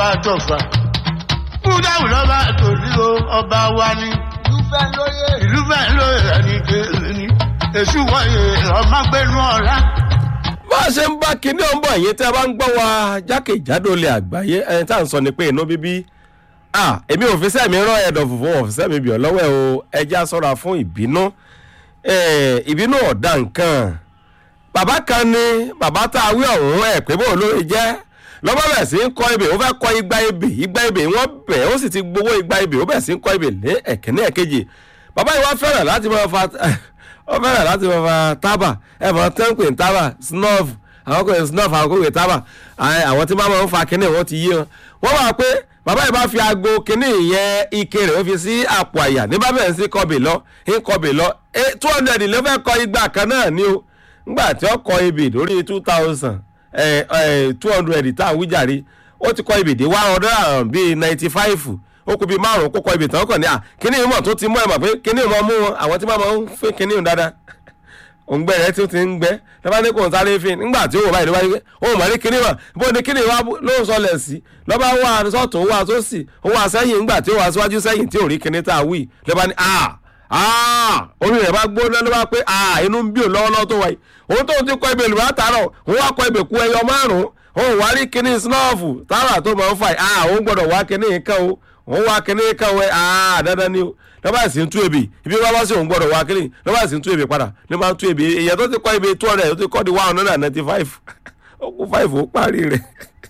ọba àtọ̀fà kúdáwù lọ́ba àtòrí o ọba wa ni Lúfẹ́ lóye. ìlú bẹ́ẹ̀ ló rẹ̀ ní kéèrè ni èṣù wọ̀nyí ọmọgbẹ́nu ọ̀la. bá a ṣe ń bá kinní ọ̀nbọ̀ yìí tí a bá ń gbọ́ wa jákèjádò ilẹ̀ àgbáyé ẹni tá à ń sọ ni pé inú bíbí ah èmi ò fi sẹ́mi rán ẹ̀dọ̀ fùfú ò fi sẹ́mi bìọ́ lọ́wọ́ ẹ̀ o ẹja sọ́ra fún ìbínú Eh, ìbínú ọ̀dà nǹkan bàbá kan ní bàbá tá a wí ọ̀hún ẹ̀ pé bó lórí jẹ́ lọ́bọ̀ bẹ̀ sí ń kọ́ ibè ó fẹ́ kọ́ igba ibè igba ibè wọ́n bẹ̀ ó sì ti gbowó igba ibè ó bẹ̀ sí ń kọ́ ibè lé ẹ̀kíní ẹ̀kejì bàbá yìí wá fẹ́ràn láti máa fa ó fẹ́ràn láti máa fa tábà ẹ̀ mọ̀ tẹ́ǹpì tábà snuff àwọn kò snuff àwọn kò wé tábà Àwọn- àwọn tí máa ń fa kíní wọn ti yé wọn wọ́n wà pé bàbá yìí bá fi aago kíní yẹn ike rẹ̀ ó fi sí àpò àyà ní bábẹ̀ ń sí kọbè lọ ń kọbè lọ two hundred ló fẹ́ kọ igba kan náà ni o ngbà tí ó kọ ebè lórí two thousand two hundred tá à ń wíjàre ó ti kọ ebè dé one hundred and bíi ninety five ó kú bíi márùn kó kọ ebè tán kàn ní à kíní ìmọ̀ tó ti mú ẹ̀ mọ̀ pé kíní ìmọ̀ mú wọn àwọn tí wọ́n máa ń fẹ́ kíní ìmọ̀ dáadáa òǹgbẹ rẹ tí ó ti ń gbẹ lọ́ba ní kò ń sáré fi nígbà tí ó wò báyìí ló bá yẹ ó mọ̀ ní kíní mọ̀ bó ní kíní wa ló ń sọlẹ̀ sí lọ́ba wà sọ́tún wà sósì ó wà sẹ́yìn nígbà tí ó wà síwájú sẹ́yìn tí ò rí kíní tá a wí lọ́ba ní ah ah orí rẹ̀ bá gbóná ló bá pé ah inú ń bí òun lọ́wọ́lọ́wọ́ tó wáyé òun tó ti kọ ibè lù látàárọ̀ òun wá kọ ibè kú ẹyọ márùn-ún òun wá rí kíní snọ́ọ̀fù tààrà tó máa ń fà ah òun gbọ́dọ̀ wá kíní kan o òun wá kíní kan o ah dandan ni o lọ́ba sì ń tú ebè ibi wá wá sí òun gbọ́dọ̀ wá kíní lọ́ba sì ń tú ebè padà ní máa ń tú ebè èèyàn tó ti kọ́ ebè two hundred tó ti kọ́ di one hundred and ninety five ó kú five ó parí rẹ̀